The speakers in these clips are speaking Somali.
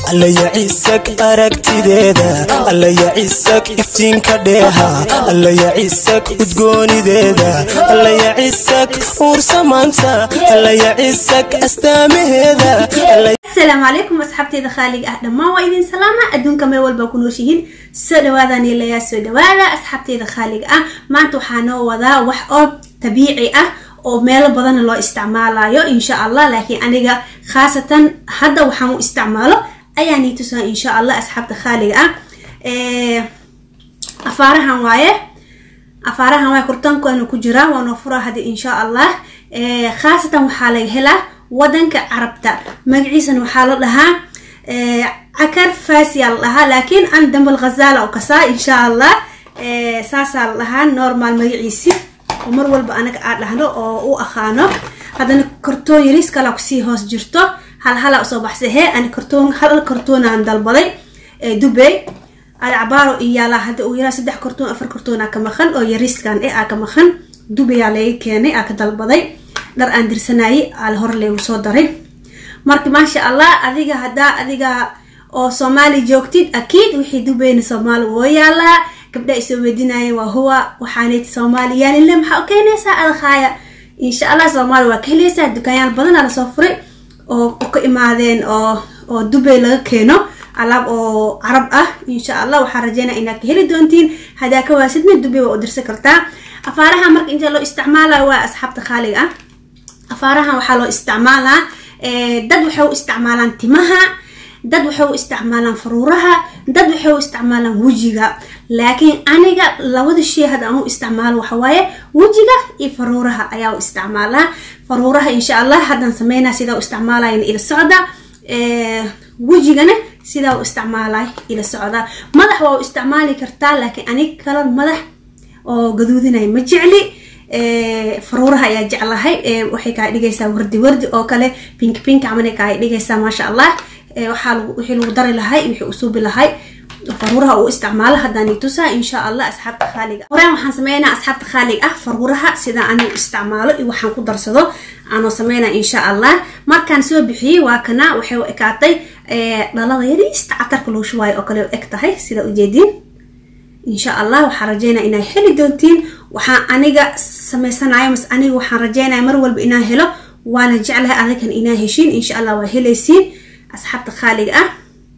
allaya cisag aragtideeda allaya cisag iftiinka dheeha allaya cisag udgoonideeda allaya cisag uursamaanta allaya cisag astaamaheeda asalaamu calaykum asxaabteyda khaaliga ah dhammaan waa idin salaama adduunka meel walba ku nooshihiin soo dhawaadaan ilayaa soo dhawaada asxaabteyda khaaliga ah maanta waxaa noo wadaa wax oo tabiici ah oo meelo badanna loo isticmaalayo insha allah laakiin aniga khaasatan hadda waxaan u isticmaalo ayaa nii tusaa insha allah asxaabta khaaliga ah afaarahan waaye afaarahan waaye kurtaankoona ku jiraa waanoo furaa hadda insha allah khaasatan waxaa laga helaa wadanka carabta magaciisana waxaa la dhahaa cakar fasiyaa la dhahaa laakiin an dambal khazala oo kasaa insha allah saasaa la dhahaa normal magaciisi oo mar walba anaga aad dhahno oo u aqaano haddana kartoon yaris kalaa kusii hoos jirto hal halaa usoo baxsahe ani kartoon hal kartoonaan dalbaday dubey alcabaaro iyaalaa hadda uu yaraa saddex kartoon afar kartoonaa ka maqan oo yariskan eh aa ka maqan dubeyaa laga keenay aa ka dalbaday dhar aan dirsanayay aal hore leegu soo daray marka maasha allah adiga haddaa adiga oo soomaali joogtid akiid wixii dubeyna soomaali woo yaalaa gabdha isoo weydinayeen waa huwa waxaanay soomaaliyaalile maxaa u keenaysaa adakhaaya insha allah soomaali waa ka helaysaa dukaanyaal badanaa lasoo furay oo ka imaadeen oo oo dubey laga keeno alaab oo carab ah insha allah waxaa rajeynaa inaad ka heli doontiin haddaa ka waasidna dubey waa u dirsan kartaa afaaraha marka inta loo isticmaalayo waa asxaabta khaaliga ah afaarahan waxaa loo isticmaalaa dad waxay u isticmaalaan timaha dad waxay u isticmaalaan faruuraha dad waxay u isticmaalaan wejiga laakiin aniga labada shay hadda aan u isticmaalo waxawaaye wejiga iyo faruuraha ayaa u isticmaalaa faruuraha insha allah haddaan sameynaa sidaa u isticmaalayna ila socda wejigana sidaa u isticmaalay ila socda madax waa u isticmaali kartaa laakiin aniga kala madax oo gaduudinay ma jecli faruuraha ayaa jeclahay waxay kaa dhigaysaa wardi wardi oo kale pink pink camal kaa dhigaysaa maasha allah waxaa wixii lagu dari lahay wixii usuubi lahay faruuraha uu isticmaalo haddaan tusaa insha allah asxaabta khaaliga horeen waxaan sameynaa asxaabta khaalig ah faruuraha sida anigu isticmaalo iyo waxaan ku darsado aanoo sameynaa insha allah markaan soo bixiyey waa kana waxay u ekaatay dhalada yariista catarka loo shubaayo oo kale u eg tahay sida ujeediin insha allah waxaan rajeynaya inaa heli doontiin waxaan aniga sameysanayo mas aniga waxaan rajeynaya mar walba inaan helo waana jeclahay adigan inaa heshiin insha allah waa helaysiin asxaabta khaaliga ah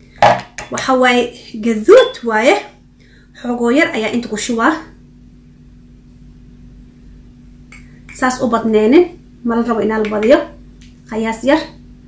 waxa waaye gaduud waaye xoogoo yar ayaa inta ku shubaa saas u badneenin mala rabo inaa la badiyo qayaas yar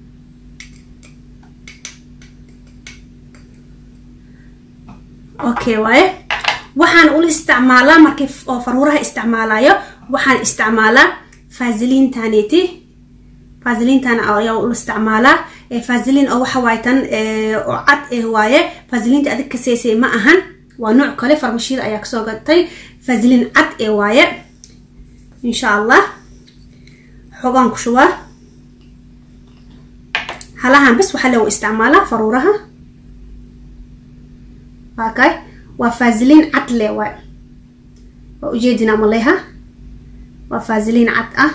okay waaye waxaan ula isticmaalaa markii oo faruuraha isticmaalayo waxaan isticmaalaa faasiliintaneti faasiliintan ayaa ula isticmaalaa faasiliin oo waxa waaye tan oo cad eh waaye faasiliinta adig kaseysay ma ahan waa nooc kale farmashiyada ayaa kasoo gatay faasiliin cad ee waaye insha allah xogaan ku shubaa halahan bas waxaa loo isticmaalaa faruuraha waakay waa faasiliin cad le waay waa ujeedinaa maleha waa faasiliin cad ah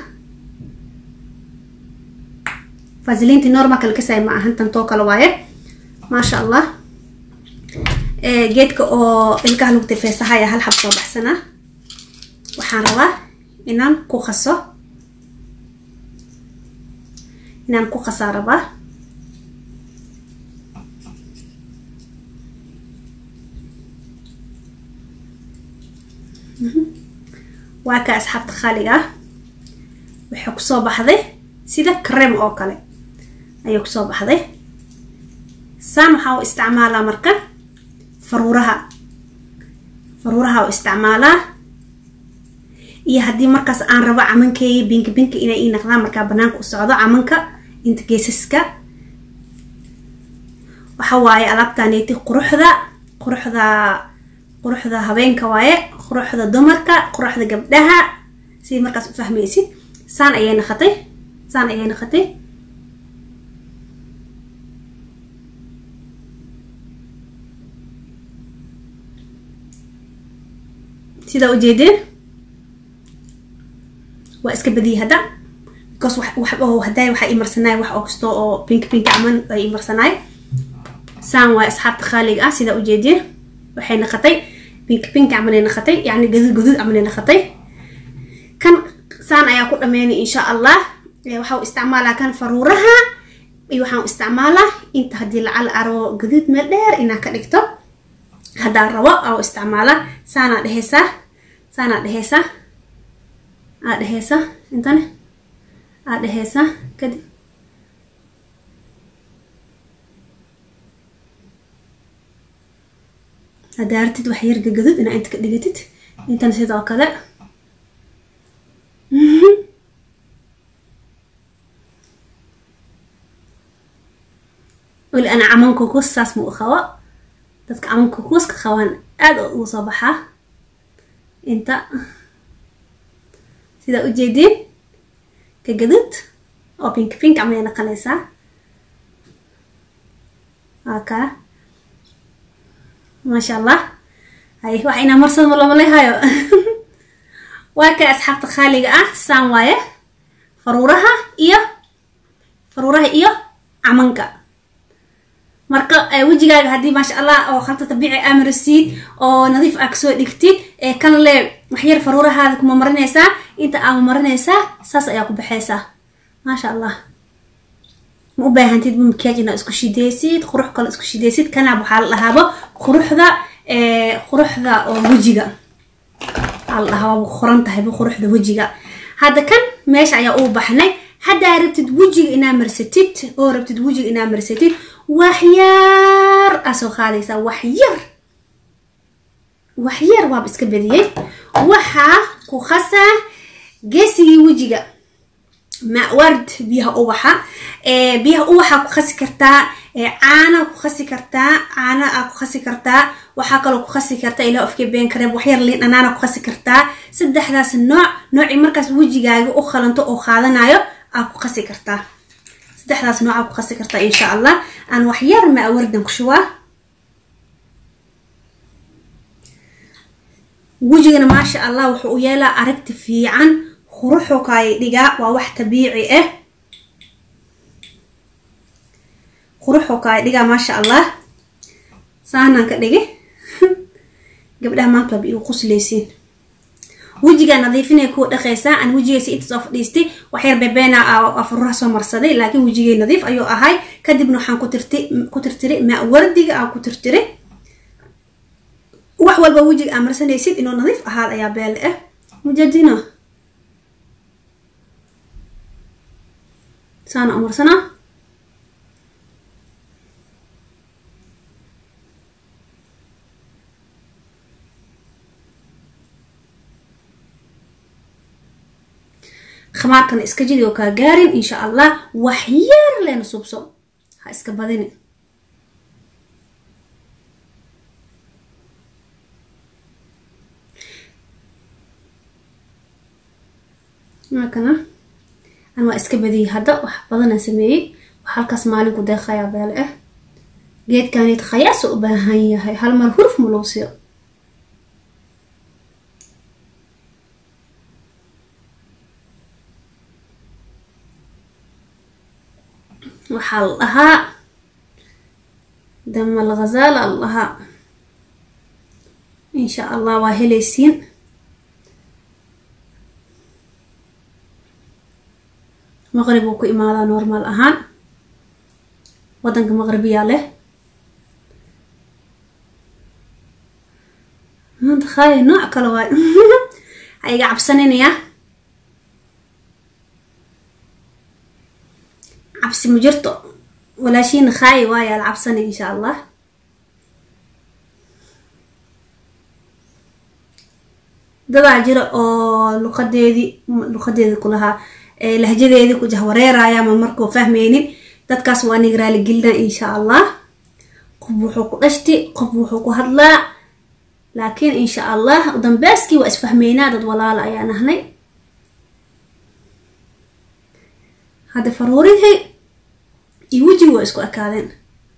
faasiliintii normalka lakasay ma ahan tantoo kale waaye maasha allah geedka oo ilkaha lagu tafeesahaya hal xab soo baxsanaa waxaan rabaa inaan ku qaso inaan ku qasaa rabaa waa ka asxaabta khaaliga ah waxay kusoo baxday sida crem oo kale ayay kusoo baxday saan waxaa u isticmaalaa marka faruuraha faruuraha u isticmaalaa iyo haddii markaas aan rabo camankeeya binki binki inay ii naqdaan markaa banaanka u socdo camanka inta geesaska waxa waaye alaabtaneeti quruxda quruxda quruxda habeenka waaye quruxda dumarka quruxda gabdhaha sidii markaas u fahmaysid saan ayay naqatay saan ayay naqatay sidaa ujeedeen waa iska badiyay hadda because wax wax oo haday waxaa imarsanaay wax oo kasto oo pink pink caman ay imarsanaay saan waay asxaabta khaaliga ah sidaa ujeediin waxay naqatay bink bink camalay naqatay yacni gaduud gaduud camalay naqatay kan saan ayaa ku dhameynay insha allah waxaa u isticmaalaa kan faruuraha iyo waxaan u isticmaalaa inta haddii lacal aro gaduud meel dheer inaa ka dhigto haddaan rabo aa u isticmaalaa saanaa dheheysaa saanaa dheheysaa aa dheheysaa intane aa dheheysaa kadib haddaa artid wax yar gagadud inaa inta ka dhigatid intan sidoo kale weli ana caman kukus saas ma u qabo dadka caman kukuska qabaan aada ugu soo baxaa inta sidaa ujeediin ka gadud oo pink pink camalay naqanaysaa waa kaa maasha allah hay wax inaa marsada malamaleyhayo waa ka asxaabta khaaliga ah saan waaye faruuraha iyo faruuraha iyo camanka marka wejigaaga haddii maasha allah oo khalta tabiici amarasiid oo nadiif aa kasoo dhigtid ee kan le waxyar faruurahaada kuma marinaysaa inta aama marinaysaa saas ayaa ku baxaysaa maasha allah ma u baahantid makiyaaj inaa isku shideysid qurux kale isku shideysid kanaab waxaa la dhahaaba quruxda quruxda oo wejiga aa la dhahaa waaba qoran tahayba quruxda wejiga hadda kan meesha ayaa uu baxnay haddaa rabtid wejiga inaa marsatid oo rabtid wejiga inaa marsatid waxyar aa soo qaadaysaa waxyar waxyar waaba iska badiyey waxaa ku khasaa geesigii wejiga maward biyaha ubaxa biyaha ubaxa ku khasi kartaa caana ku khasi kartaa caana aa ku khasi kartaa waxaa kaloo ku khasi kartaa ilaa ofkee been kareeb waxyar liin dhanaana ku khasi kartaa saddexdaas nooc noocii markaas wejigaaga u khalanto oo qaadanayo aa ku khasi kartaa saddexdaas nooc aa ku khasi kartaa insha allah aan waxyar maawardan ku shubaa wejigana maasha allah wuxuu u yeelaa aragti fiican quruxu kaay dhigaa waa wax tabiici ah quruxu kaay dhigaa maasha allah saanaan ka dhigi gabdhaha maanta waaba igu qusleysiin wejigaa nadiifinay kuwa dhaqaysaa aan wejigaysa inta soo fadhiistay waxyar bebeena afururaha soo marsaday laakiin wejigay nadiif ayuu ahay kadibna waxaan ku tirti ku tirtiray maa wardiga aan ku tirtiray wax walba wejiga aa marsanaysid inuu nadiif ahaad ayaa beele ah mujadino saana umarsanaa khamaarkana iska jidi oo kaa gaarin insha allah wax yar leena subso ha iska badini maakana an waa iska badiyey hadda wax badanaan sameeyey wax halkaas maalinku deeqayaa beele ah geedkanid khayaasa u baahan yahay hal mar huruf ma loo siiyo waxaa la dhahaa damal ghazaala la dhahaa insha allah waa helaysiin maqrib uu ku imaadaa normaal ahaan waddanka maqribiyaa leh maanta khaali nooc kale waay ha iga cabsaninaya cabsi ma jirto walaashiina khaayi waayaa la cabsanay insha allah dadaa jira oo luqadeedii luqadeedii kulahaa lahjadeedii ku jahwareeraya ma markuu fahmaynin dadkaas waa nig raaligelina insha allah qof wuxuu ku dhashti qof wuxuu ku hadlaa laakiin insha allah dambeyskii waa isfahmeynaa dad walaala ayaa nahnay hadda faruurihii iyo wejigi waa isku ekaadeen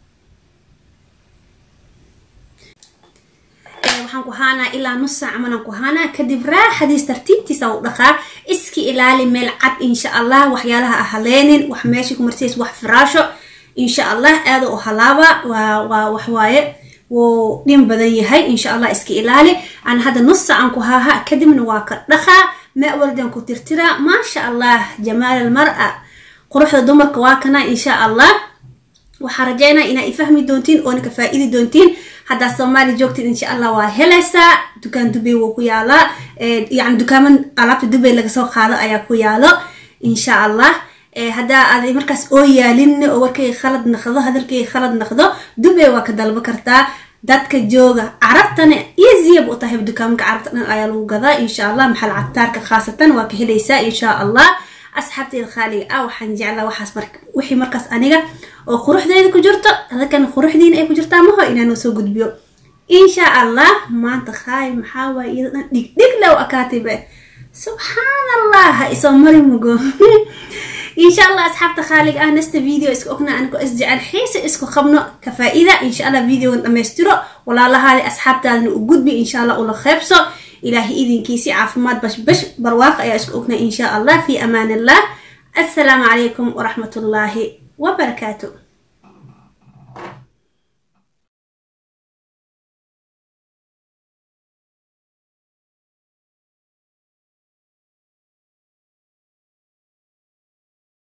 waxaan ku haanaa ilaa nus saac manaan ku haanaa kadib raaxadiis tartiibtiisa u dhaqaa iski ilaali meel cad insha allah waxyaalaha ah haleenin wax meesha ku marsiis wax firaasho insha allah aada u halaaba waa waa waxwaaye wuu dhin badan yahay insha allah iska ilaali aan hadda nus sacan ku haaha kadibna waa ka dhaqaa mawaldan ku tirtiraa maasha allah jamaal almar-a quruxda dumarka waa kana insha allah waxaa rajeynaa inaa i fahmi doontiin oona ka faa-idi doontiin haddaa soomaali joogtid insha allah waa helaysaa dukaan dubay wuu ku yaalaa yani dukaama alaabta dubay laga soo qaado ayaa ku yaalo insha allah haddaa aad markaas oo yaalin oo warkayga khalad naqdo hadalkayga khalad naqdo dubay waa ka dalbo kartaa dadka jooga carabtana easyab u tahay dukaamka carabta dhan ayaa lagu gadaa insha allah maxal cataarka khaasatan waa ka helaysaa insha allah asxaabteyda khaaliga ah waxaan jeclaa waxaas mar wixii markaas aniga oo quruxdeeda ku jirto adakana quruxdiina ay ku jirtaa maho inaanoo soo gudbiyo insha allah maanta khaay maxaa waay iyada dhan dhigdhig low akaatibe subxaan allah ha isoo mari mugo insha allah asxaabta khaaliga ah nasta video iska ogna aniko isjecel xiisa isku qabno ka faa-ida insha allah videogan dhammaystiro walaalahaali asxaabtaadana u gudbi insha allah ula qeybso ilaahay idinkiisi caafimaad bashbash barwaaq ayaa isku ognaa insha allah fi amaan illah assalaamu calaykum waraxmat ullaahi wabarakaatu